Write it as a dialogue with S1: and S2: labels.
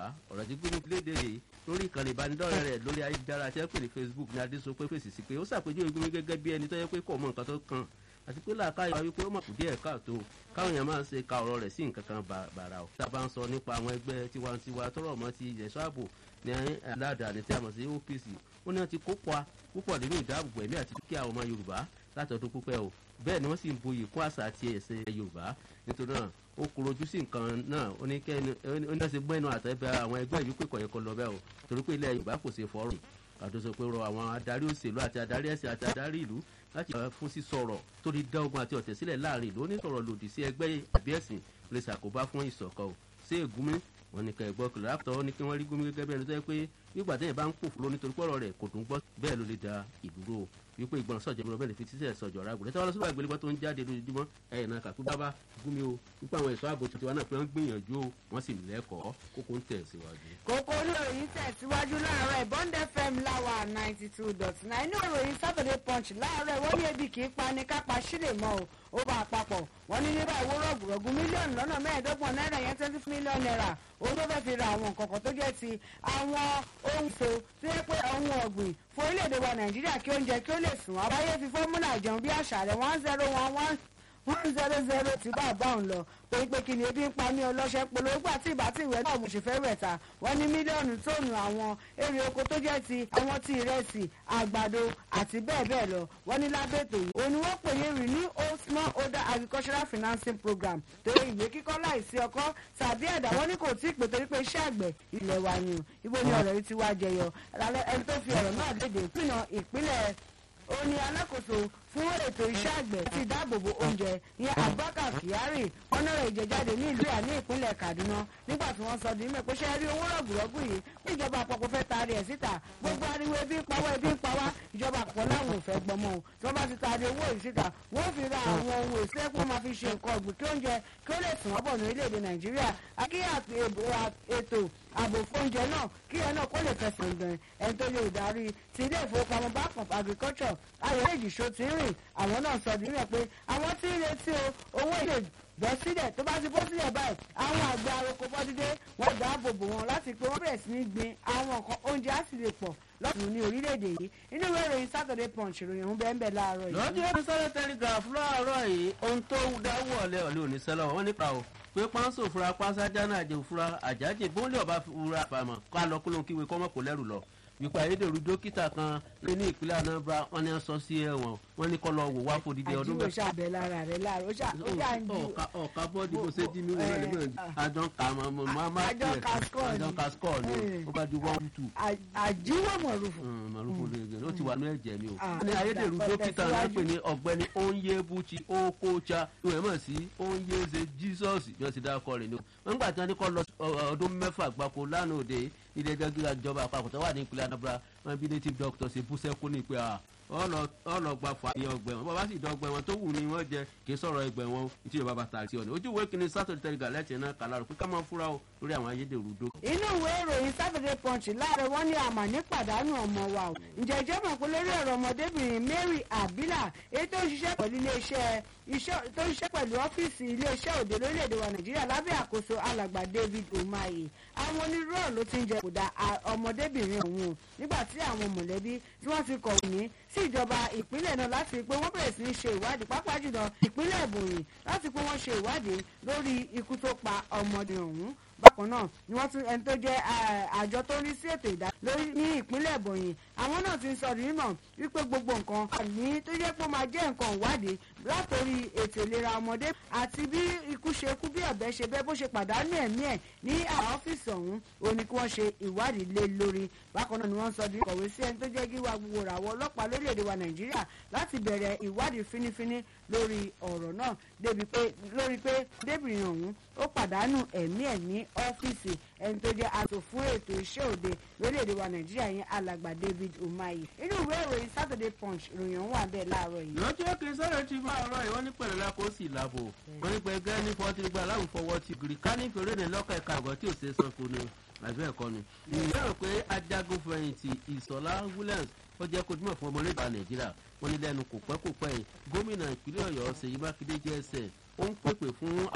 S1: ọ̀rọ̀ tí gómìnà léde yìí lórí ìkànnì ìbánidọ́rẹ̀ rẹ̀ lórí ayélujára tí wọ́n pè ní facebook ní adé sọ pé fèsì sí pé ó ṣàpèjúwe gómìnà gẹ́gẹ́ bí ẹni tó yẹ pé kò mọ nǹkan tó kàn àti pé làákàyè wa wípé ó mọ̀ kù díẹ̀ káàtó káwọn èèyàn máa ń ṣe ka ọ̀rọ̀ rẹ̀ sí nǹkan kan bàrà ò. tá a bá ń sọ nípa àwọn ẹgbẹ́ tiwantiwa tọrọ mọ́ ti ẹ̀ṣọ́ ààbò ní aládàáni tí a mọ̀ sí opc ó ní wọ́n ti kópa púpọ̀ nínú ìdáàbòbò ẹ̀mí àti dúkìá ọmọ yorùbá látọdún pípẹ́ o bẹ́ẹ̀ ni wọ́n sì ń boyè kún àṣà àti ẹ̀sìn yorùbá nítorí náà ó kúrojú sí nǹkan náà ó ní kẹ́ni ó ní ṣe gbẹ́nu àtẹ́bẹ́ àwọn ẹgbẹ́ yìí pé kọ̀yẹ́ kọ lọ bẹ́ẹ̀ o torí pé ilẹ̀ yorùbá kò ṣe fọ́ọ̀rùn àdóso pé rọ àwọn adarí òṣèlú àti adarí ẹ̀sìn àti adarí ìlú láti yàrá fún sísọ̀rọ̀ tó di dá ogun àti ọ̀tẹ̀ sílẹ̀ láàrin ìlú ó ní sọ̀rọ̀ lòdì sí ẹgbẹ́ àbí ẹ̀sìn lè ṣàkóbá fún ìṣọ̀kan o ṣé ègúnmi wọn ní kẹgbọ́ kìlọ̀ lápútọ̀ ó ní kí wọ́n rí gómi gẹ́gẹ́ bí ẹni tó yẹ pé nígbà téèyàn bá ń pòfò lóní torí pọ̀rọ̀ rẹ̀ kò dùn gbọ́ bẹ́ẹ̀ ló lè da ìdúró o wípé ìgbọràn sọ̀jọ̀ ìgbọràn bẹ́ẹ̀ lè fi tíṣẹ̀ sọ̀jọ̀ ra gbòdè táwọn lọ́sọ̀rọ̀ àgbélébọ́ tó ń jáde lójoojúmọ́ ẹ̀yìn náà kàkú bábá gúnmi o wípé àwọn ẹ̀ṣọ́ ààbò tuntun wa náà pé wọ́n gbìyànjú o wọ́n sì lẹ́kọ̀ọ́ kókó ń tẹ̀ síwájú.
S2: kókó olóòyìn tẹ̀síwájú láàárọ̀ bond fm láwa ninety two dot nine inú ìròyìn saturday punch láàárọ̀ wọ́n ní ebi kì í pa ni kápá sílè mọ́ o ó bá àpapọ̀ wọ́n ní nígbà ìwó rọ̀gùrọ̀gù mílíọ̀nù lọ́nà mẹ́ẹ̀ẹ́dọ́gbọ̀n náírà yẹn twenty mílíọ̀nù náírà òun ló fẹ́ fi ra àwọn nǹkan kan tó jẹ́ ti àwọn ohun so tó yẹ pé ohun ọ̀gbìn fún orílẹ̀-èdè wa nàìjíríà kí oúnjẹ kí ó lè sùn àbáyé fi fọ́múlà jẹun bí àṣà rẹ̀ one zero one one one zero zero tí bá bá òun lọ pé pé kí ni ebi ń pa ní ọlọ́ṣẹ́ polówó àti ìbá tí ìwé náà mo ṣe fẹ́ rẹ̀ ta wọ́n ní mílíọ̀nù tóònù àwọn èrè oko tó jẹ́ ti àwọn tí ìrẹsì àgbàdo àti bẹ́ẹ̀ bẹ́ẹ̀ lọ wọ́n ní lábẹ́tò yìí òun ni wọ́n pè ní renew old small order agricultural financing program torí ìwé kíkọ́ láìsí ọkọ́ tàbí ẹ̀dá wọ́n ní kò tí ì pè torí pé iṣẹ́ àgbẹ̀ ilẹ̀ wa ni o ibo ni ọ̀rọ̀ yìí ti wá jẹyọ ẹni tó fi ọ̀rọ̀ náà léde ìpínà ìpínlẹ̀ ó ní alákòóso fún ètò iṣẹ́ àgbẹ̀ ti dáàbòbò oúnjẹ ní abubakar kyari ọ̀nàrà ìjẹjáde ní ìlú ìyá ní ìpínlẹ̀ kaduna nígbà tí wọ́n sọ di mẹ́ pé ṣe rí owó rọ̀gùrọ̀gù yìí ní ìjọba àpapọ̀ fẹ́ taari ẹ̀ síta gbogbo ariwo ebi ń pawọ́ ebi ń pawá ìjọba àpapọ̀ láwọn ò fẹ́ gbọmọ o tí wọ́n bá ti taari owó yìí síta wọ́n fi ra àwọn ohun èso ẹ̀kọ́ máa fi ṣe nǹkan ọ̀gbìn kí oúnjẹ kí ó lè sùn ọ́bọ̀ ní orílẹ̀-èdè nàìjíríà kí ètò ààbò fóúnjẹ náà kí ẹ náà kó lè fẹsẹ̀ gbẹ̀n ẹni tó lè darí ti ilé ìfowópamọ́ bank of agriculture ayọ̀lẹ́jì ṣó ti rìn àwọn náà sọ nínú ẹ̀ pé àwọn tí ń retí o owó ilé bọ́ sílẹ̀ tó bá ti bọ́ sílẹ̀ báyìí àwọn àgbẹ̀ aroko bọ́dídé wọ́n gbà á bòbò wọn láti pé wọ́n bẹ̀rẹ̀ sí ní gbin àwọn nǹkan oúnjẹ á sì lè pọ̀ lọ́sùn ní orílẹ̀-èdè yìí inú ìwé ìròyìn saturday punch ìròyìn ọ̀hún bẹ́ẹ̀ bẹ́ẹ̀ láàárọ̀ yìí.
S1: lọ́jọ́ ìwé sọ́dọ̀ telegraph láàárọ̀ yìí ohun tó dáwọ́ ọ̀lẹ́ ọ̀lẹ́ òní sẹ́lọ̀ wọ́n nípa o pé pánsó fura pásájà náà jẹ òfura àjájẹ bóńlẹ̀ ọba fura àfàmọ̀ ká lọ kó ló ń kíwe kọ́mọ́ kò lẹ́rù lọ wípé ayédèrú dókítà kan lé ní ìpínlẹ̀ anambra wọn ni wọ́n sọ sí ẹ̀wọ̀n wọn ní kọ́ lọ wò wá fòdìdí ọdún
S2: àjíwò ṣàbẹ̀ lára rẹ̀ láàárọ̀ ó ṣà ó ṣà ń ju
S1: ọ̀ka bọ́ọ̀dì bó ṣe jí mi wọ́n lè bẹ̀rẹ̀ àjọ ká máa
S2: Àjọ ka score ni.
S1: àjọ ká score ni ó bá di one two
S2: àjíwò mọ̀rùfù.
S1: màrúfò lè ó ti wà ní ẹ̀jẹ̀ mi o.
S2: Ah,
S1: ní ayédèrú
S2: dàgbà,
S1: dókítà náà
S2: tẹ̀síwájú.
S1: pè ní ọ̀gbẹ́ni onyebuchi okocha ìwé mọ̀ sí onyeze jesus bí wọ́n ti dá ọkọ rẹ̀ ni o. wọ́n gbà tí wọ́n ní kọ́ lọ ọ- ọdún mẹ́fà gbáko lánàá òde ilé ẹjọ́ gíga ìjọba àpapọ̀ tó wà ní ìpínlẹ̀ anambra wọn bí native doctor ṣe bú sẹ́kún ní ìpè à ọlọgba fàáyé ọgbẹ wọn bàbá sì dọgbẹ wọn tó wù ní wọn jẹ kì í sọ̀rọ̀ ẹgbẹ wọn tí yorùbá bá tààrí sí ọ̀nà ojú ìwé kìíní sátọ̀dẹ̀ tẹ̀lé lẹ́tì náà kàlárò pé ká máa fúra o lórí àwọn ayédèrú dó.
S2: inú ìwé ìròyìn saturday punch láàárọ̀ wọ́n ní àmàní pàdánù ọmọ wa o ǹjẹ́ ìjọ mọ̀ pé lórí ọ̀rọ̀ ọmọdébìnrin mary abila èyí tó ń ṣiṣẹ́ pẹ̀lú iléeṣẹ́ iṣẹ́ tó ń ṣiṣẹ́ pẹ̀lú ọ́fíìsì iléeṣẹ́ òde lórílẹ̀‐èdè wa nàìjíríà lábẹ́ àkóso alàgbà david umahi àwọn onírúurú ló ti ń jẹ kódà ọmọdébìnrin ọ̀hún o nígbà tí àwọn mọ̀lẹ́bí tí wọ́n ti kọ̀wé ní sí ìjọba ìpínlẹ̀ náà láti rí i pé wọ́n bẹ̀rẹ̀ sí ní ṣe ìwádìí pápá jùlọ ìpínlẹ̀ ìbòyìn láti pé wọ́n ṣe ìwádìí lórí ikú tó pa ọmọdé ọ̀hún bákan náà ni wọ́n tún ẹni tó jẹ́ eh, àjọ tó ń rí sí ètò ìdá lórí ní ìpínlẹ̀ ìbòyìn àwọn náà ti ń sọ nímọ̀ wípé gbogbo nǹkan wà ní tó jẹ́ pé ó máa jẹ́ nǹkan ìwádìí látòrí ètò ìlera ọmọdé àti bí ikú ṣe kú bí ọ̀bẹ ṣe bẹ́ bó ṣe pàdánù ẹ̀mí ẹ̀ ní àwọn ọ́fíìsì ọ̀hún ó ní kí wọ́n ṣe ìwádìí lé lórí bákan náà ni wọ́n sọ di kọ̀wé sí ẹni tó jẹ́ gíwá gbogbo ràwọ̀ ọlọ́pàá lórílẹ̀‐èdè wa nàìjíríà láti bẹ̀rẹ̀ ìwádìí fínífíní lórí ọ̀rọ̀ náà débi pé lórí pé débìnrin ọ̀hún ó pàdánù ẹ̀mí ẹ̀ ní ọ́fíìsì ẹni tó jẹ́ aṣọ fún ètò iṣẹ́ òde lórílẹ̀‐èdè wa nàìjíríà yẹn alàgbà david umahi inú ìwé ìròyìn saturday punch ìròyìn ọ̀hún wà bẹ́ẹ̀ láàárọ̀ yìí.
S1: lọ́jọ́ kí sọ́dọ̀ ti máa rọ ìwọ́n ní pẹ̀lú lákò sí ìlàbò wọ́n ní pẹ̀gẹ́ ní fọ́tí gba aláwùfọwọ́ ti gírí ká ní fèrè ní lọ́kọ̀ ẹ̀ka àgọ́ tí ò ṣe é sanko ni àbí ẹ̀kọ́ ni. ìyá rò pé ajagun fẹ̀yìntì ìsọ̀lá williams ó jẹ́ kó dúmọ̀ fún ọmọ orílẹ̀-èdè nàìjíríà wọ́n ní lẹ́nu kò pẹ́ kò pẹ́ yìí gómìnà ìpínlẹ̀ ọ̀yọ́ ṣèyí mákindé jẹ́ ẹsẹ̀ ó ń pèpè fún